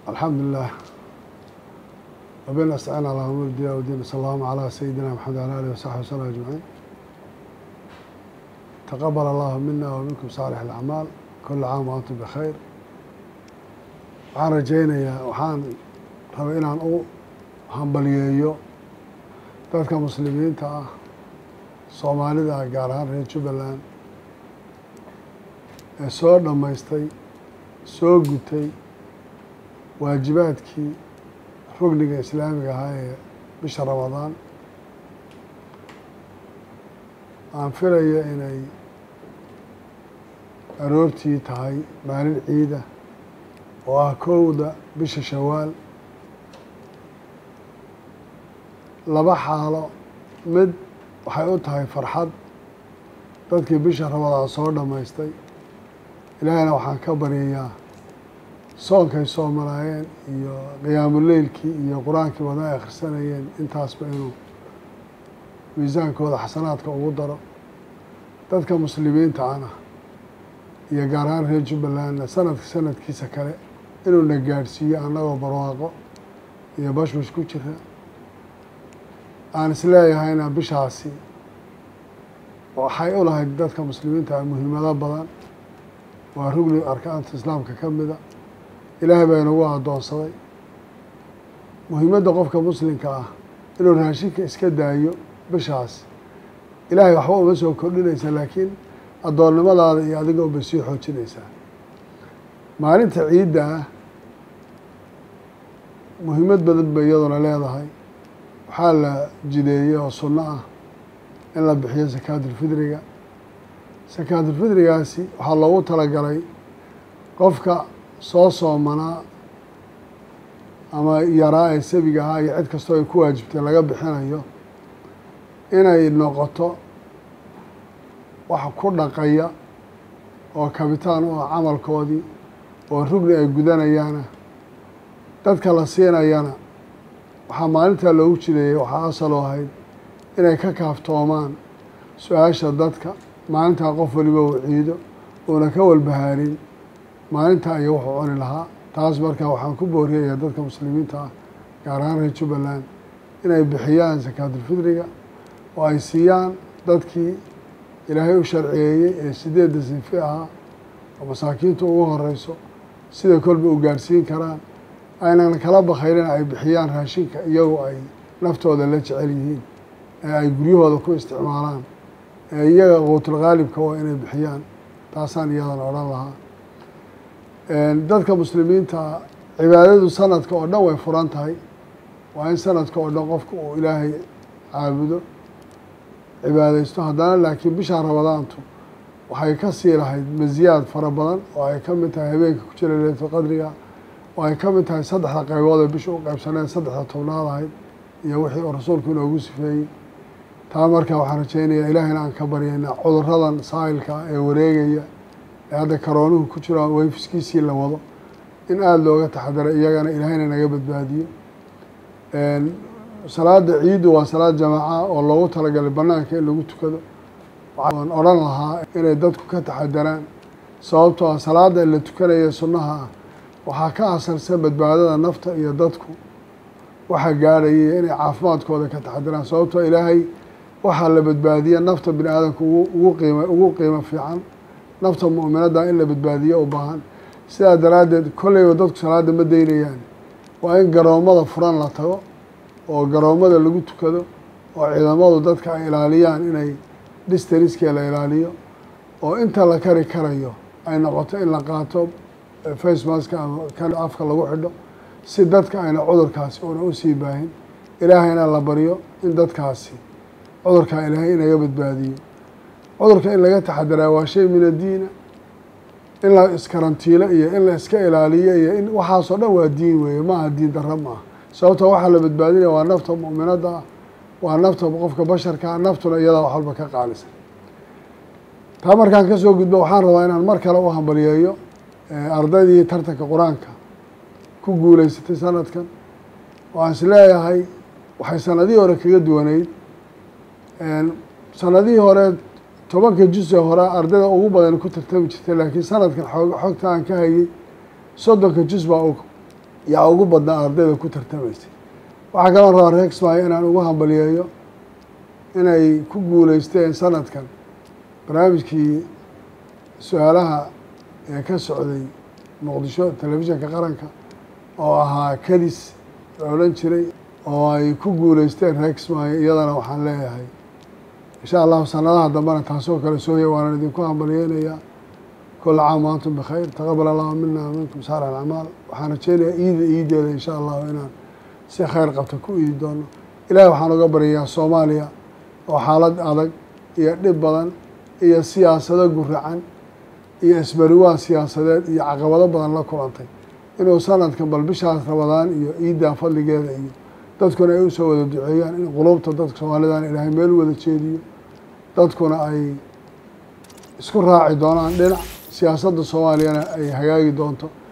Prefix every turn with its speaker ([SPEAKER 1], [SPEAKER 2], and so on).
[SPEAKER 1] الحمد لله وبين أستعين على أمور الدنيا والدين صلى الله على سيدنا محمد وعلى آله وصحبه وسلم أجمعين تقبل الله منا ومنكم صالح الأعمال كل عام وأنتم بخير waxaan rajaynayaa waxaan rabay inaan u hambaliyeeyo dadka muslimiinta ah soomaalida ah gaar ahaan reer jubbaland ee soo dhammaystay soo gutay waajibaadkii rugniga islaamiga ahaa ee bisha ramadaan aan filaya inay aroortii tahay maalin ciida oo ah kowda bisha shawaal laba xaalo mid waxay u tahay farxad dadkii bisha ramadaan soo dhammaystay ilaahayna waxaan ka baryayaa soonkay soomalaayeen iyo qiyaamuleylkii iyo qur-aankii wada ay akhrisanayeen intaasba inuu miisaankooda xasanaadka ugu daro dadka muslimiinta ana iyo gaar ahaan reer jubbalandna sanadka sanadkiisa kale inuu na gaadhsiiyo annagoo barwaaqo iyo bashbash ku jira aan isleeyahayna bishaasi waxay u lahayd dadka muslimiinta muhiimado badan waa rugni arkaanta islaamka ka mida ilaahay baa inagu addoonsaday muhiimadda qofka muslimka ah inuu raashinka iska daayo bishaas ilaahay waxba uma soo kordhinaysa laakiin addoonnimadaada iyo adiga unbay sii xoojinaysaa maalinta ciidda ah muhiimad badan bay iyaduna leedahay waxaa la jideeyey oo sunno ah in la bixiyo sakaatulfidriga sakaatulfidrigaasi waxaa loogu talagalay qofka soo soomanaa ama yaraa ee sabiga ahaa iyo cid kastoo ay ku waajibtay laga bixinayo inay noqoto wax ku dhaqaya oo kabitaan u ah camalkoodii oo rugni ay gudanayaana dadka la siinayana waxaa maalintaa loogu jideeyey waxaa asalo ahayd inay ka kaaftoomaan su-aasha dadka maalintaa qof waliba uu ciido uuna ka walbahaarin maalintaa iyo wuxuu cuni lahaa taas markaa waxaan ku booriyayaa dadka muslimiinta ah gaar ahaan reer jubbaland inay bixiyaan sakaatulfidriga oo ay siiyaan dadkii ilaahay u sharciyeeyey ee sideedda sinfi ahaa oo masaakiintu ugu horeyso sida kolba u gaadhsiin karaan aynan kala bakayrin ay bixiyaan raashinka iyagoo ay naftooda la jecel yihiin ee ay guryahooda ku isticmaalaan ee iyaga quutulqaalibka waa inay bixiyaan taasaan iyadan odhan lahaa dadka muslimiinta cibaadadu sanadka oo dhan way furan tahay waa in sanadka oo dhan qofka uu ilaahay caabudo cibaadaysto haddana laakiin bisha ramadaantu waxay ka sii lahayd masiyaad fara badan oo ay ka mid tahay habeenka ku jira leylatul qadriga oo ay ka mid tahay saddexda qaybood ee bisha u qaybsaneen saddexda tobnaad ahayd iyo wixii uu rasuulku inoogu sifeeyey taa markaa waxaan rajaynayaa ilaahayna aan ka baryayna cuduradan saa'ilka ee wareegaya ee hadda karoonuhu ku jiro wayfiskiisii la wado in aada looga taxadaro iyagana ilaahayna naga badbaadiyo salaada ciiddu waa salaad jamaaca oo loogu talagalay banaanka in lagu tukado waxaan odhan lahaa inay dadku ka taxadaraan sababtoo ah salaada la tukanaya sunnaha ah waxaa ka asalsan badbaadada nafta iyo dadku waxa gaadhayay inay caafimaadkooda ka taxadaraan sababtoo ilaahay waxaa la badbaadiya nafta bini aadamka ugu qiima ugu qiimo fiican nafta mu'minadda in la badbaadiyo u baahan sidaa daraaddeed kolleyba dadku salaada ma daynayaan waa in garoommada furan la tago oo garoommada lagu tukado oo ciidamadu dadka ay ilaaliyaan inay distaniskee la ilaaliyo oo inta la kari karayo ay noqoto in la qaato facemaska ama kan afka lagu xidho si dadka ayna cudurkaasi una usii baahin ilaahayna la baryo in dadkaasi cudurkaa ilaahay inaga badbaadiyo cudurka in laga taxadaraa waa shay min addiina in la iskarantiilo iyo in la iska ilaaliyo iyo in waxaasoo dhan waa diin weeye maaha diin darro maaha sababtoo waxaa la badbaadinaya waa nafta mu'minadda ah waa nafta qofka basharkaa naftuna iyadaa wax walba ka qaalisan taa markaan kasoo gudbo waxaan rabaa inaan mar kale u hambaliyeeyo ardaydii tartanka qur-aanka ku guuleysatay sanadkan waan is leeyahay waxay sanadihii hore kaga duwaneyd sanadihii hore tobanka juz-e hore ardayda ugu badan ku tartami jirtay laakiin sanadkan xoog xogta aan ka hayay soddonka juz baa yaa ugu badnaa ardayda ku tartamaysay waxaa kaloo rabaa reer kismaayo inaan ugu hambaliyeeyo inay ku guuleysteen sanadkan barnaamijkii su-aalaha ee ka socday muqdisho telefishinka qaranka oo ahaa kadis la odhan jiray oo ay ku guuleysteen reer kismaayo iyadana waxaan leeyahay insha allahu sanadaha dambena taasoo kale sooya waanan idinku hambaliyeynayaa kula caam waantum bikhayr taqabal allahu mina minkum saar alacmaal waxaan rajeynayaa iida iideeda insha allahu inaan si khayr qabta ku iidi doono ilaahay waxaan uga baryayaa soomaaliya oo xaalad adag iyo dhib badan iyo siyaasado guracan iyo isbariwaan siyaasadeed iyo caqabado badan la kulantay inuu sanadkan bal bishaas rabadaan iyo iiddaa fadligeeda iyo dadkuna ay usoo wada duceeyaan in qulubta dadka soomaalidan ilaahay meel wada jeediyo dadkuna ay isku raaci doonaan dhinac siyaasadda soomaaliyana ay hagaagi doonto